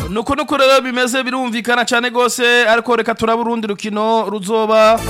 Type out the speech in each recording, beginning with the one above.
nuko nuko rero bimeze birumvikana cyane rwose ariko reka turabe urundi rukino ruzoba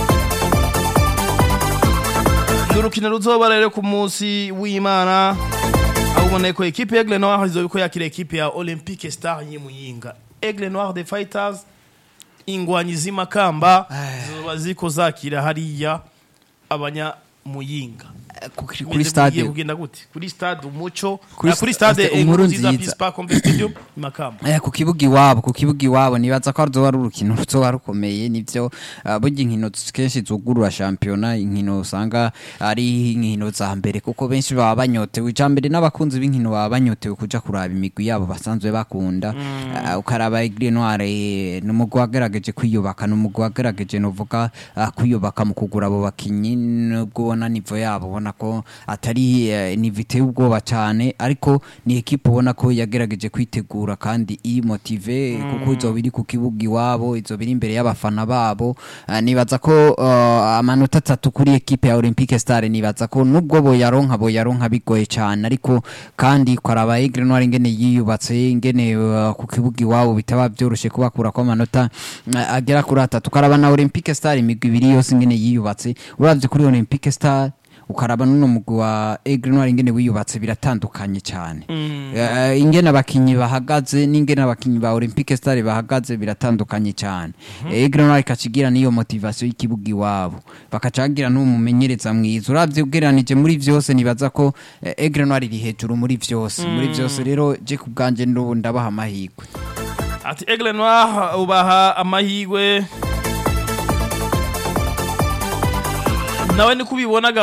ni urukino ruzoba rero ku munsi w'imana aho ubona ko ekipe ya Aigle Noir izoba ko yakira ekipe ya Olympique Star y'Imuyinga Aigle Noir the Fighters ingwanyi z'imakamba zizoba ziko zakira hariya abanya muyinga kuri Bimeze stade bigiye kugenda gute kuri stade umuco Kuri ah, kuri sta- stade stade inkuru Inkuru nziza Nziza. Peace Park Complex Stadium imakamba Eh, ku kibuga iwabo ku kibuga iwabo nibaza ko ruzoba ari urukino ruzoba rukomeye nivyo ah, burya inkino kenshi zugurura shampiyona inkino usanga ari inkino za mbere kuko benshi baba banyotewe ija mbere n'abakunzi b'inkino baba banyotewe kuja kuraba imigwi yabo basanzwe bakunda Ah, ukaraba Aigle Noir eh, ni umugwi wagerageje kwiyubaka ni umugwi wagerageje novuga ah, kwiyubaka mu kugura abo bakinyi nubwo ubona nivo yabo ubona ko atari eh, nivo iteye ubwoba cyane ariko ni ekipe ubona ko yagerageje kwitegura kandi iri motive kuko izoba iri ku kibuga iwabo izoba iri imbere y'abafana babo Ah, nibaza ko ah, amanota atatu kuri ekipe ya Olympique Star nibaza ko nubwo boyaronka boyaronka bigoye cyane ariko kandi kwaraba Aigle Noir ingene yiyubatse ingene ah, ku kibuga iwabo bitaba byoroshe kubakura ko amanota ah, agera kuri atatu karaba na Olympique Star imigwi ibiri yose ingene yiyubatse uravye kuri Olympique Star ukaraba n'uno mugwi wa Aigle Noir ingene wiyubatse biratandukanye cyane Eh, ingene abakinyi bahagaze n'ingene abakinyi ba Olympique Star bahagaze biratandukanye cyane Aigle Noir ikacigira niyo motivation y'ikibuga iwabo bakacagira n'umumenyereza mwiza uravye ugereranije muri vyose nibaza ko eh, Aigle Noir iri hejuru muri vyose muri vyose rero je ku bwanje ndubu ndabaha amahirwe ati Aigle Noir ubaha amahirwe nawe niko ubibonaga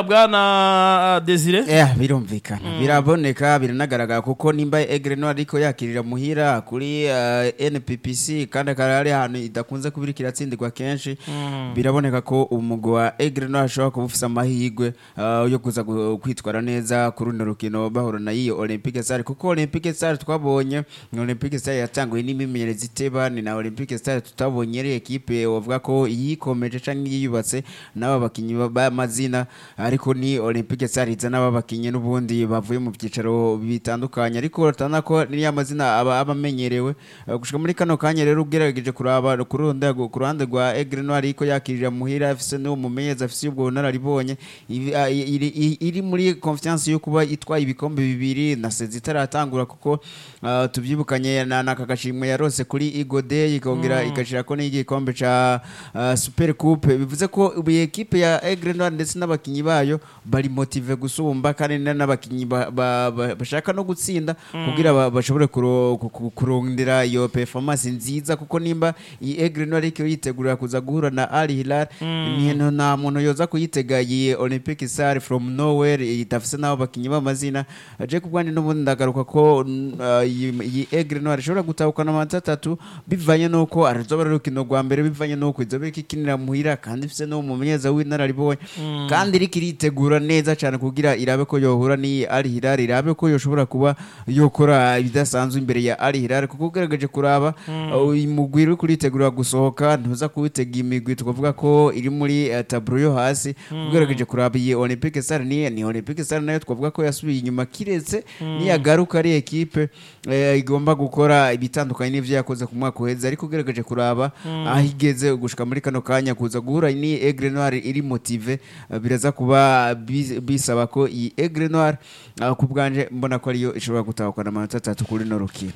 bwana Desire Eh, birumvikana biraboneka biranagaragara kuko nimba Aigle Noir ariko yakirira muhira kuri uh, NPPC kandi akaba ari ahantu idakunze kubira kiratsindirwa kenshi biraboneka ko umugwi wa Aigle Noir ashobora kuba ufise amahirwe uh, yo kuza gu- kwitwara neza kuri runo rukino bahura na iyo Olympique Star kuko Olympique Star twabonye ni Olympique Star yatanguye n'imimenyerezi iteba ni na Olympique Star tutabonye ari ekipe wavuga ko yikomeje canke yiyubatse n'aba bakinyi ba- b'amazina ariko ni Olympique Star izana aba bakinyi n'ubundi bavuye mu byicaro bitandukanye ariko urabona ko niya mazina aba aba amenyerewe Uh, gushika muri kano kanya rero ugerageje kuraba ku ruhande ku ruhande rwa Aigle Noir ariko yakirira muhira afise n'uwo mumenyereza afise ubwo bunararibonye Ibi- ah, iri iri- iri muri confiance yo kuba itwaye ibikombe bibiri na sezi itaratangura kuko ah, tuvyibukanye na naka gashimwe yarose kuri Igo Day ikongera igashira ko n'igikombe ca ah, Super Coupe bivuze ko ubu ekipe ya Aigle Noir ndetse n'abakinyi bayo bari motive gusumba kandi na- n'abakinyi ba- ba- ba- bashaka no gutsinda kugira ba- bashobore kuro- ku- ku- kurondera iyo performance nziza kuko nimba iyi Aigle Noir ariko yitegurira kuza guhura na Al Hilal ni no nta muntu yoza kuyitega iyi Olympic Star from nowhere idafise n'abo bakinyi b'amazina aje ku bwandi n'ubundi ndagaruka ko mm, ah, iyi iyi Aigle Noir ishobora gutahukana amanota atatu bivanye n'uko arizoba ari urukino rwa mbere bivanye n'uko izoba iriko ikinira muhira kandi ifise n'uwo mumenyereza w'inararibonye kandi iriko iritegura neza cyane kugira irabe ko yohura n'iyi Al Hilal irabe ko yoshobora kuba yokora ibidasanzwe imbere ya Al Hilal kuko ugerageje kuraba uh, uyu mugwi uri kuritegura gusohoka ntuza kuwitega imigwi tukavuga ko iri muri uh, taburo yo hasi ugerageje kuraba iyi Olympique Star ni ni Olympique Star nayo twavuga ko yasubiye inyuma kiretse niyagaruka ari ekipe eh, igomba gukora ibitandukanye n'ivyo yakoze ku mwaka uheze ariko ugerageje kuraba aho igeze gushika muri kano kanya kuza guhura ni Aigle Noir iri motive uh, biraza kuba bis- bisaba ko iyi Aigle Noir uh, ku bwanje mbona ko ariyo ishobora gutahukana amanota atatu kuri no rukino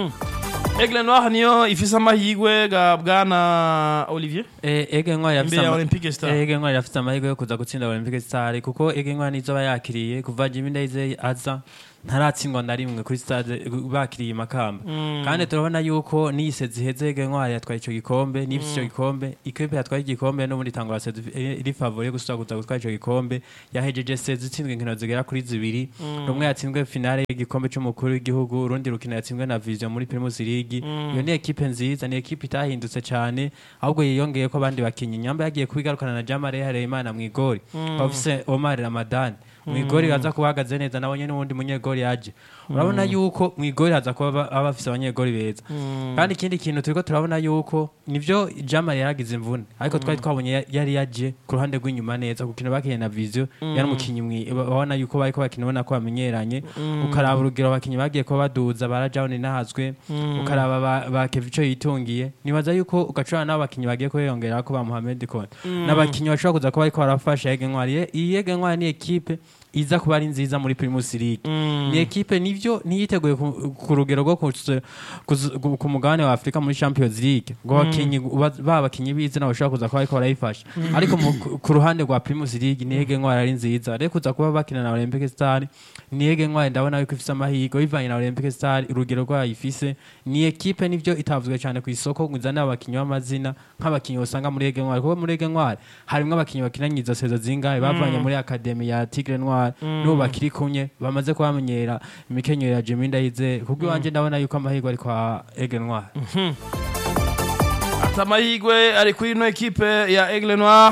Aigle Noir niyo ifise amahirwe ga bwana Olivier Eh, Ege Ntwari yafise imbere ya ama- Olympique Star Eh, Ege Ntwari yafise amahirwe yo kuza gutsinda Olympique Star kuko Ege Ntwari nizo aba yakiriye kuva Jimmy Ndayizeye aza ntaratsindwa na rimwe kuri stade bakiriye makamba kandi turabona yuko niyise ziheze Ege Ntwari yatwaye ico gikombe n'ifise ico gikombe ikipe yatwaye igikombe n'ubundi itangura sezi iri favori yo gusubira kuza gutwara ico gikombe yahejeje sezi itsinzwe inkino zigera kuri zibiri rumwe yatsinzwe finale y'igikombe c'umukuru w'igihugu urundi rukino yatsinzwe na Vision muri Primus League iyo ni ekipe nziza ni ekipe itahindutse cyane ahubwo yiyongeye ko abandi bakinyi nyamba yagiye kubigarukana na Jamare Hareyimana mu igori bafise Omar Ramadan mu igori aza kuhagaze neza nabonye n'uwundi munyegori yaje urabona yuko mu igori haza kuba aba- aba bafise abanyegori beza kandi ikindi kintu turiko turabona yuko nivyo jama yaragize imvune ariko twari twabonye ya- yari yaje ku ruhande rw'inyuma neza ku kintu bakeneye na visio yari umukinyi mwi- babona yuko bariko bakina ubona ko bamenyeranye ukaraba urugero abakinyi bagiye kuba baduza barajawuni nahazwe ukaraba ba- ba kevico yitungiye nibaza yuko ugacurana n'abo bakinyi bagiye kubiyongera ko ba Mohamed Kone n'abakinyi bashobora kuza kuba bariko barafasha Yege Ntwari Ye- iyi Yege Ntwari ni ekipe iza kuba ari nziza muri Primus League ni ekipe nivyo ntiyiteguye ku- ku rugero rwo kuze- kuze- ku ku mugabane wa Afrika muri Champions League ngo abakinyi ba- ba bakinyi b'izina bashobora kuza kuba bariko barayifasha ariko mu- ku- ku ruhande rwa Primus League ni Yege Ntwari ari nziza rero kuza kuba bakina na Olympic Star ni Yege Ntwari ndabona yuko ifise amahirwe bivanye na Olympic Star urugero rwayo ifise ni ekipe nivyo itavuzwe cyane ku isoko ngo izane abakinyi b'amazina nk'abakinyi usanga muri Yege Ntwari kuko muri Yege Ntwari harimwo abakinyi bakinanye izo sezo zingahe bavanye muri akademi ya Tigre Noir n'ubu bakiri kumwe bamaze kubamenyera imikenyero ya Jimmy Ndayize kubwo iwanje ndabona yuko amahirwe ari kwa Yege Ntwari ati amahirwe ari kuri ino ekipe ya Aigle Noir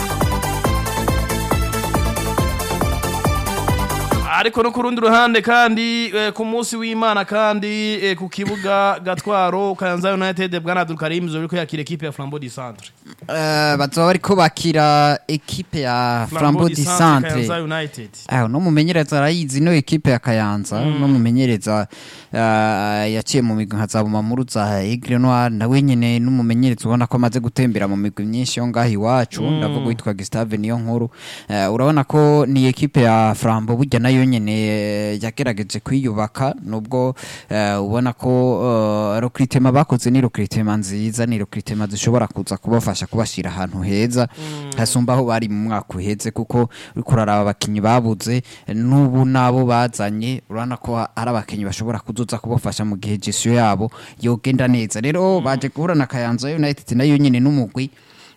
ariko no ku rundi ruhande kandi eh, ku munsi w'imana kandi eh, ku kibuga gatwaro kayanza united bwana abdul karim zoriko yakira ekipe ya flambeau du centre Eh, bazoba bariko bakira ekipe ya Flambeau du Centre kayanza united aho no mumenyereza arayizi no ekipe ya Kayanza no mumenyereza eh, yaciye mu migwi nka Zabuma Muru za Aigle Noir nawe nyene n'umumenyereza ubona ko amaze gutembera mu migwi myinshi yo ngaho iwacu ndavuga witwa Gustave niyo nkuru Eh, urabona ko ni ekipe ya Flambeau burya nayo nyene eh, yagerageje kwiyubaka nubwo eh, ubona ko eh, recruitment bakoze ni recruitment nziza ni recruitment zishobora kuza kubafasha kubashira ahantu heza hasumba aho bari mu mwaka uheze kuko uriko uraraba abakinyi babuze n'ubu nabo bazanye urabona ko ari abakinyi bashobora kuzoza kubafasha mu gihe gesiyo yabo yogenda neza rero baje guhura na Kayanza United nayo nyene n'umugwi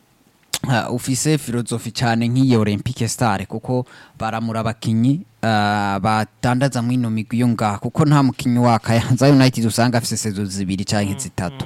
uh, ufise filozofi cyane nk'iyo Olympique Star kuko baramura abakinyi uh, badandaza mu ino migwi yo ngaha kuko nta mukinyi wa Kayanza United usanga afise sezo zibiri canke zitatu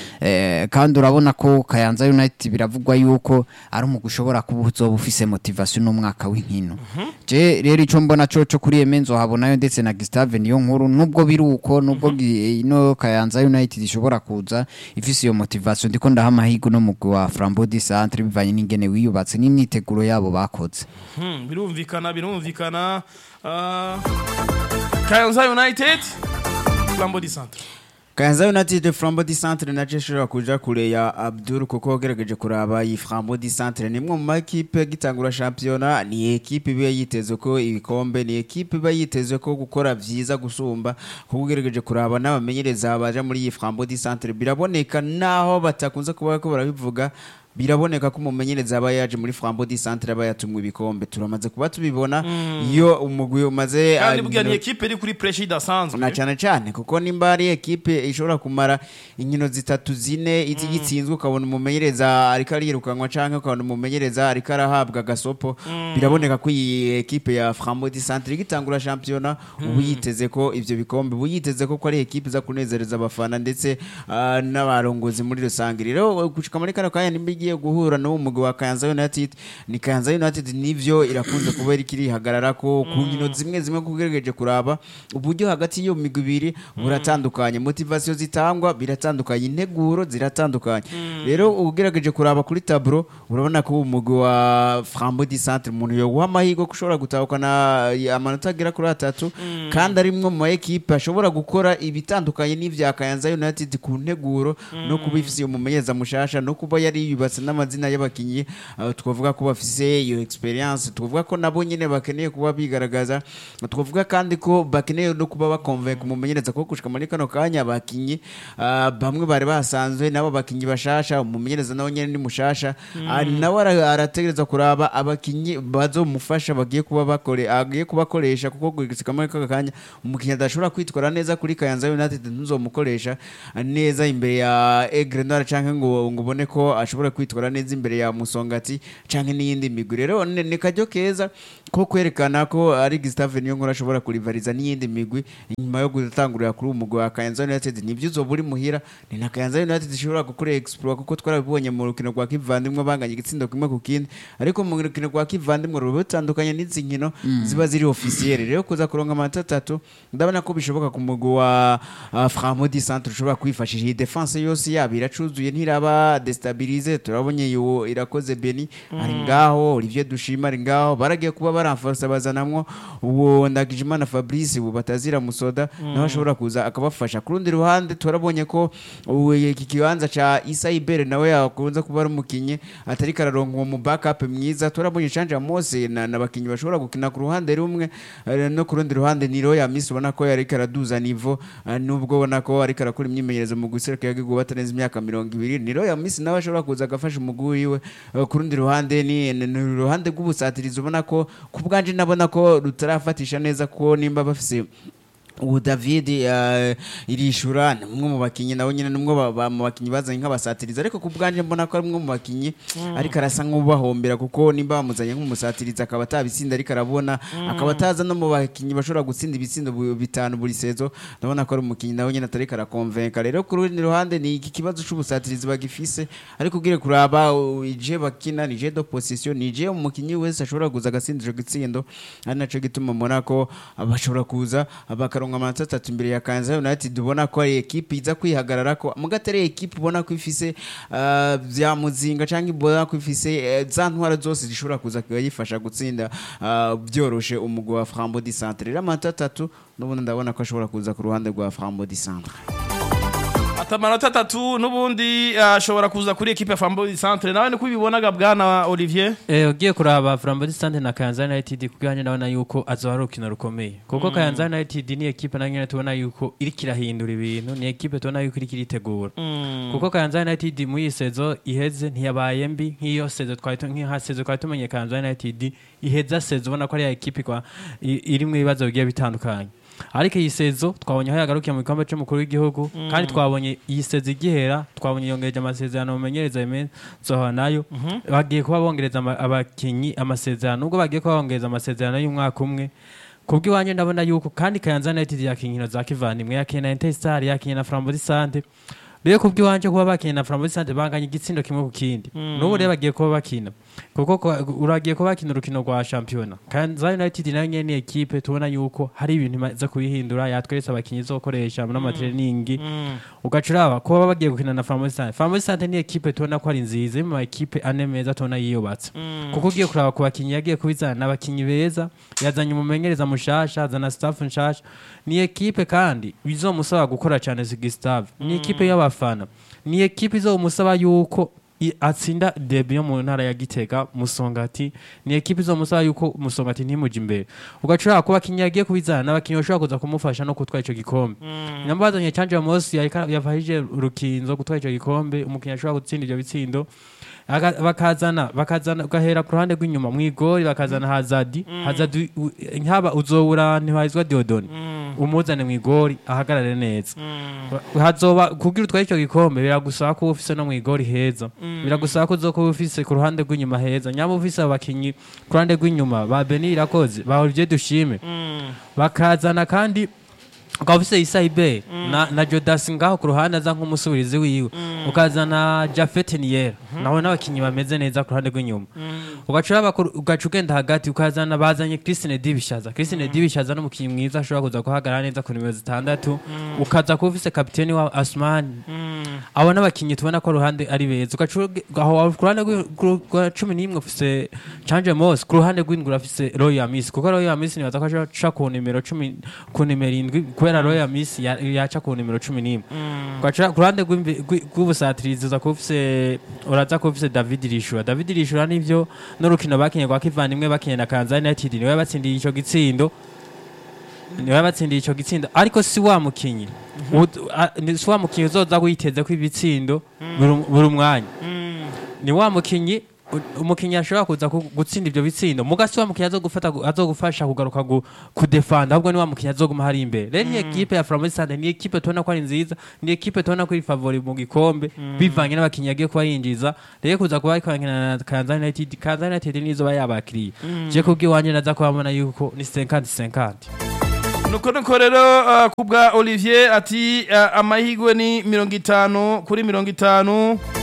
eh, kandi urabona ko Kayanza United biravugwa yuko ari umugwi ushobora kuba uzoba ufise motivation n'umwaka w'inkino je rero ico mbona coco kuri Emenzo habonayo ndetse na Gustave niyo nkuru nubwo biri uko nubwo gi- ino Kayanza United ishobora kuza ifise iyo motivation ndiko ndaha amahirwe no mugwi wa Flambeau du Centre bivanye n'ingene wiyubatse n'imyiteguro yabo bakoze Hmm, birumvikana birumvikana Ah, kayanza united flambeau du centre Kayanza United Flambeau du Centre naje ishobora kuja kure ya Abdul kuko wagerageje kuraba iyi Flambeau du Centre ni imwe mu makipe gitangura shampiyona ni ekipe iba yiteze ko ibikombe ni ekipe iba yiteze ko gukora vyiza gusumba kuko ugerageje kuraba n'abamenyereza baje muri iyi Flambeau du Centre biraboneka naho batakunze kuba ko barabivuga biraboneka ko umumenyereza aba yaje muri Flambeau du Centre aba yatumwe ibikombe turamaze kuba tubibona iyo umugwi umaze kandi ah, burya ni ekipe iri kuri pressure idasanzwe na cyane cyane kuko nimba ari ekipe ishobora kumara inkino zitatu zine izi gitsinzwe ukabona umumenyereza ariko arirukanwa cyangwa ukabona umumenyereza ariko arahabwa agasopo biraboneka ko iyi ekipe ya Flambeau du Centre igitangura shampiyona ubu yiteze ko ivyo bikombe ubu yiteze ko ko ari ekipe iza kunezereza abafana ndetse ah, n'abarongozi muri rusange rero gushika muri kano kanya nimba igiye guhura n'uwo mugwi wa Kayanza United ni Kayanza United nivyo irakunze kuba iri kirihagarara ko ku nkino zimwe zimwe kugerageje kuraba uburyo hagati y'iyo migwi ibiri buratandukanye motivation zitangwa biratandukanye integuro ziratandukanye rero ugerageje kuraba kuri tableau urabona ko umugwi wa Flambeau du Centre umuntu yoguha amahirwe ko ushobora gutahukana amanota agera kuri atatu kandi ari mwe mu ma ekipe ashobora gukora ibitandukanye n'ivya Kayanza United ku nteguro no kuba ifise umumenyereza mushasha no kuba yari yubatse n'amazina y'abakinyi uh, twavuga ko bafise iyo experience twavuga ko nabo nyene bakeneye kuba bigaragaza twavuga kandi ko bakeneye no kuba bakonvenka umumenyereza ko gushika muri kano kanya abakinyi uh, bamwe bari basanzwe nabo bakinyi bashasha umumenyereza nawe nyene ni mushasha uh, nawe ara- arategereza kuraba abakinyi bazomufasha bagiye kuba bakore agiye kubakoresha kuko gushika muri kano kanya umukinyi adashobora kwitwara neza kuri Kayanza United ntuzomukoresha neza imbere ya Aigle Noir canke ngo ngo ubone ko ashobora kwitwara kwitwara neza imbere ya musongati canke n'iyindi migwi rero ni ni karyo keza ko kwerekana ko ari Gustave Niyonkuru ashobora kurivariza n'iyindi migwi inyuma yo gutangurira kuri uwo mugwi wa Kayanza United nivyo uzoba uri muhira ni na Kayanza United ishobora gukora exploit kuko twarabibonye mu rukino rwa kivandimwe banganye igitsindo kimwe ku kindi ariko mu rukino rwa kivandimwe ruba rutandukanye n'izi nkino ziba ziri officiel rero kuza kuronka amanota atatu ndabona ko bishoboka ku mugwi wa uh, Framodi Centre ushobora kwifashisha iyi defense yose yabo iracuzuye ntiraba destabilize turabonye yo irakoze Beni ari ngaho Olivier Dushima ari ngaho baragiye kuba baramforce bazanamwo uwo Ndagijimana Fabrice ubu batazira musoda naho ashobora kuza akabafasha ku rundi ruhande turabonye ko ubu iki kibanza ca Isa Ibere nawe yakunze kuba ari umukinyi atari kararonka uwo mu backup mwiza turabonye Chanja Mose na nabakinyi bashobora gukina ku ruhande rumwe eh, no ku rundi ruhande ni Roya Miss ubona ko yari karaduza nivo eh, nubwo ubona ko ari karakora imyimenyerezo mu guseruka yagiye batarenze imyaka mirongo ibiri ni Roya Miss nawe ashobora kuza agafasha umugwi wiwe Eh, ku rundi ruhande ni ni- ni uruhande rw'ubusatirizi ubona ko ku bwanje nabona ko rutarafatisha neza ko nimba bafise ubu david eh, irishura ni umwe mu bakinnyi nawe nyine ni umwe ba- ba- mu bakinnyi bazanye nk'abasatirizi ariko ku bwanjye mbona ko ari umwe mu bakinnyi ariko arasa nk'ubahombera kuko nimba bamuzanye nk'umusatirizi akaba atabitsinda ariko arabona akaba ataza no mu bakinnyi bashobora gutsinda ibitsindo bu- bitanu buri sezo ndabona ko ari umukinnyi nawe nyine atari karakonvenka rero ku rundi ruhande ni iki kibazo c'ubusatirizi bagifise ariko ugire kuraba uh, ije bakina ni je do position ni je umukinnyi wese ashobora kuza agatsindira igitsindo ari naco gituma mbona ko bashobora kuza bakaronka amanota atatu imbere ya Kansas United ubona ko ari ekipe iza kwihagarara ko muga atari ekipe ubona ko ifise uh, vya muzinga canke ubona ko ifise eh, za ntwara zose zishobora kuza kuyifasha gutsinda uh, byoroshe umugwi wa Frambo di Centre rero amanota atatu n'ubundi ndabona ko ashobora kuza ku ruhande rwa Frambo di Centre ati amanota atatu n'ubundi ashobora kuza kuri ekipe ya Flambeau Centre nawe niko ubibonaga bwana Olivier Eh, ugiye kuraba Flambeau Sante na Kayanza United kubwanjye ndabona yuko azoba ari urukino rukomeye kuko Kayanza United ni ekipe nayo nyene tubona yuko iriko irahindura ibintu ni ekipe tubona yuko iriko iritegura kuko Kayanza United muri iyi sezo iheze ntiyabaye mbi nk'iyo sezo twari tu- nk'iha sezo twari tumenye Kayanza United iheza sezo ubona ko ari ya ekipe kwa i- irimwo ibibazo bigiye bitandukanye ariko iyi sezo twabonye aho yagarukiye mu gikombe cy'umukuru w'igihugu kandi twabonye iyi sezo igihera twabonye yongereje amasezerano mumenyereza imensoha nayo bagiye kuba bongereza ama- abakinyi amasezerano nubwo bagiye kuba bongereza amasezerano y'umwaka umwe kubw'iwanjye ndabona yuko kandi Kayanza United yakinnye inkino za kivandimwe yakinnye na Interstar yakinnye na Flambeau Sante rero kubw'iwanjye kuba bakinnye na Flambeau Sante banganya igitsindo kimwe ku kindi n'ubu rero bagiye kuba bakina kuko kwa- uragiye kuba bakina urukino rwa shampiyona Kayanza United nayo nyene ni ekipe tubona yuko hari ibintu imaze kubihindura yatweretse abakinyi izokoresha n'amatreningi ugaca uraba kuba bagiye gukina na Flambeau Sante Flambeau Sante ni ekipe tubona ko ari nziza iri mu ma ekipe ane meza tubona yiyubatse kuko ugiye kuraba ku bakinyi yagiye kubizana n'abakinyi beza yazanye umumenyereza mushasha azana staff nshasha ni ekipe kandi bizomusaba gukora cyane si Gustave ni ekipe y'abafana ni ekipe izomusaba yuko i- atsinda debi yo mu ntara ya Gitega Musongati ni ekipe izomusaba yuko Musongati ntimuje imbere ugacura kuba abakinyi yagiye kubizana n'abakinyi bashobora kuza kumufasha no gutwara ico gikombe nyambazanye Canje Mosi yarika- yafashije urukinzo gutwara ico gikombe umukinyi ashobora gutsinda ivyo bitsindo Aga- bakazana bakazana ugahera ku ruhande rw'inyuma mu igori bakazana hazadi hazadi u- nkaba uzobura ntibahizwa diodoni umuzane mu igori ahagarare neza hazoba kugira utware icyo gikombe biragusaba ko uba ufise no mu igori heza biragusaba ko uzoba uba ufise ku ruhande rw'inyuma heza nyaba ufise abakinyi ku ruhande rw'inyuma ba Beni Irakoze ba Olivier Dushime bakazana kandi ukaba ufise Issa Ibe na, na Jodas ngaho ku ruhande aza nk'umusubirizi wiwe ukazana Jafet Nier nawe n'abakinyi bameze neza ku ruhande rw'inyuma ugaca uraba ku- ugaca ugenda hagati ukazana bazanye Christine Dibishaza Christine Dibishaza n'umukinyi mwiza ashobora kuza guhagarara neza ku nimero zitandatu ukaza kuba ufise kapiteni wa Asmani abo n'abakinyi tubona ko ruhande ari beza ugaca uge- aho ku ruhande rw'i- ku- rwa cumi n'imwe ufise Chanje Moss ku ruhande rw'indwi urafise Royal Miss kuko Royal Miss nibaza ko aca ku nimero cumi ku nimero indwi kubera Royal Miss ya- yaca ku nimero cumi n'imwe ugaca ku ruhande rw'imbi- rw'i- rw'ubusatirizi uza kuba ufise uraza kuba ufise David Rishura David Rishura nivyo n'urukino bakinye rwa kivandimwe bakinye na Kansas United niwe batsindiye ico gitsindo niwe batsindiye ico gitsindo ariko si wa mukinyi Ud- a- ni- si wa mukinyi uzoza witeze ko ibitsindo buri buri mwanya ni wa mukinyi u- umukinnyi ashobora kuza ku- gutsinda ivyo bitsindo mugasi wa mukinnyi azogufata azogufasha kugaruka gu- kudefanda ahubwo ni wa mukinnyi azoguma hari imbere rero iyi ekipe ya Flambeau Sande ni ekipe tubona ko ari nziza ni ekipe tubona ko iri favori mu gikombe bivanye n'abakinnyi yagiye kuba yinjiza rero kuza kuba ariko arakina na Kayanza United Kayanza United nizo ba yabakiriye je kubw'iwanje naza kubabona yuko ni 50 50 nuko nuko rero uh, kubwa olivier ati uh, amahigwe ni mirongo itanu kuri mirongo itanu